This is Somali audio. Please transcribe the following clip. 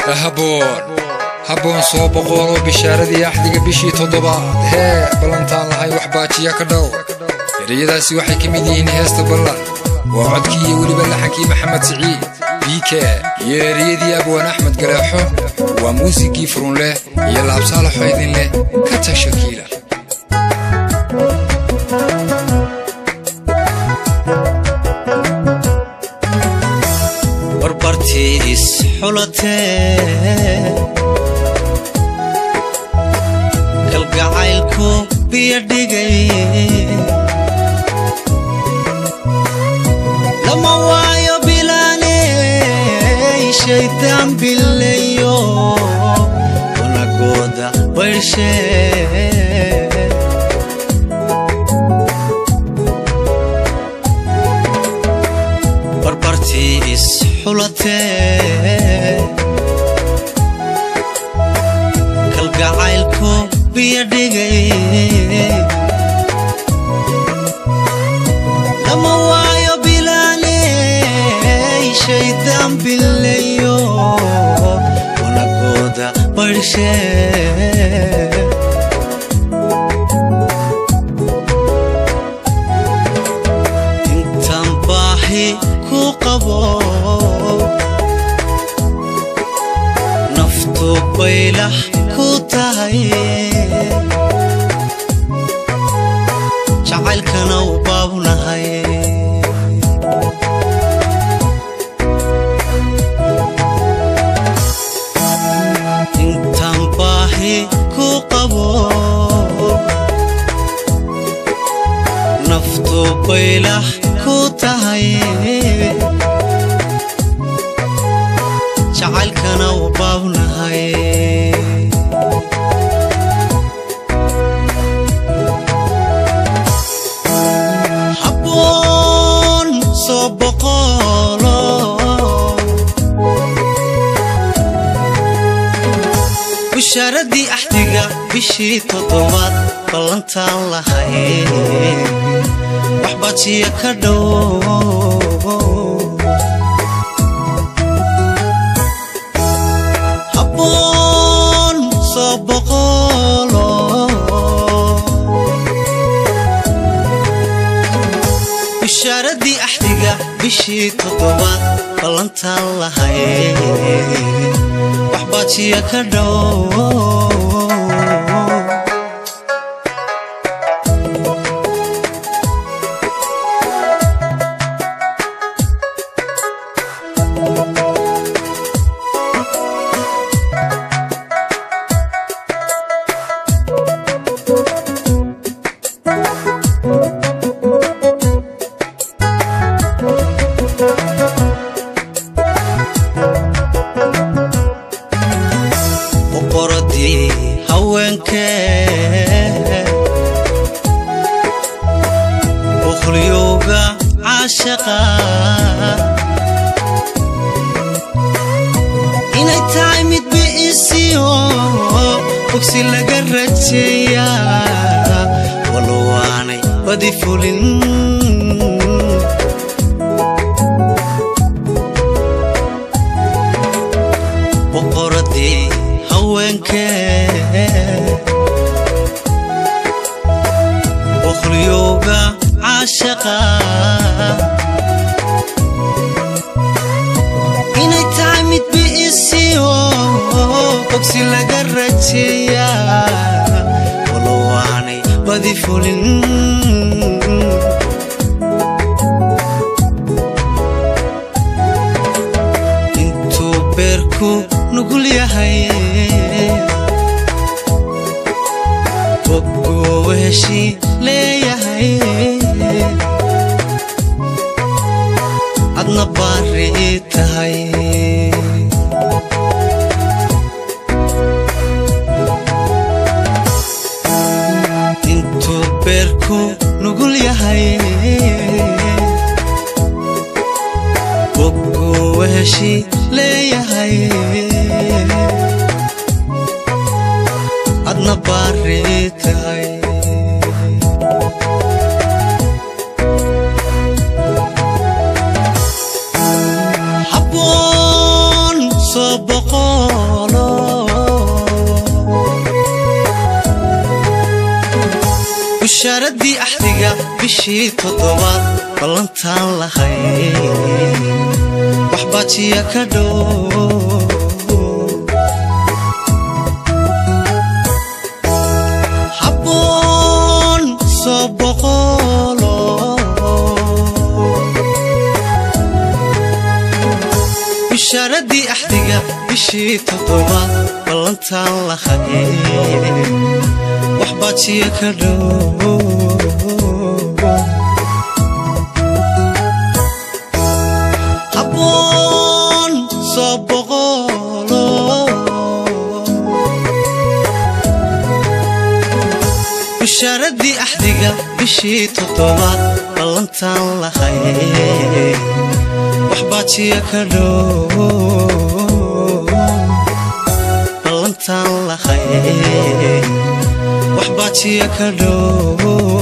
haboon habboon soo boqoloo bishaaradii axdiga bishii toddobaad hee ballantaan lahay wax baajiya ka dhow ereyadaasi waxay ka mid yihiin heesta ballan waa codkii iyo weliba laxankii maxamed siciid biike iyo ereyadii abwaan axmed galeexo waa muusigii furun leh iyo laabsaalaxo idin leh ka tasha kiila barbartiis xulatee kalgacaylku biyo dhigay lama waayo bilaaney shaydaan bilayo wanagooda baydhshee barbartiis xulatee kalgacaylku biyo dhigay lama waayo bilaaney shaydaan bilayo wanagooda baydhshee intaan baahi ku qabo naftu baylah ku tahay jacaylkana u baabnahay intaan baahi ku qabo naftu baylah ku tahay jacaylkana u baabnahay habboon soo boqolo bushaaradii axdiga bishii toddobaad ballantaan lahay wax baajiya ka dhow habboon soo boqolo bushaaradii axdiga bishii toddobaad ballantaan lahay wax baajiya ka dhow boqoradii haweenkee boqolyowga caashaqa inay tahay mid bi'isiyo bogsi laga rajeeyaa walowaanay badi fulin boqoradii haweenkee boqolyowga caashaqa inay tahay mid bi'isiyo bogsi laga rajeeyaa walowaanay badi fulin intuu beerku nugul yahay boggoowa heshii leeyahay adna baari tahay intuu beerku nugul yahay boggoowa heshii leeyahay adna baari tahay habboon soo boqo bishaaradii axdiga bishii toddobaad ballantaan lahay wax baajiya ka dhow habboon soo boqolo bishaaradii axdiga bishii toddobaad ballantaan lahay wax baajiya ka dhow habboon soo boqolo bishaaradii axdiga bishii toddobaad ballantaan lahay wax baajiya ka dhow ballantaan lahay wax baajiya ka dhow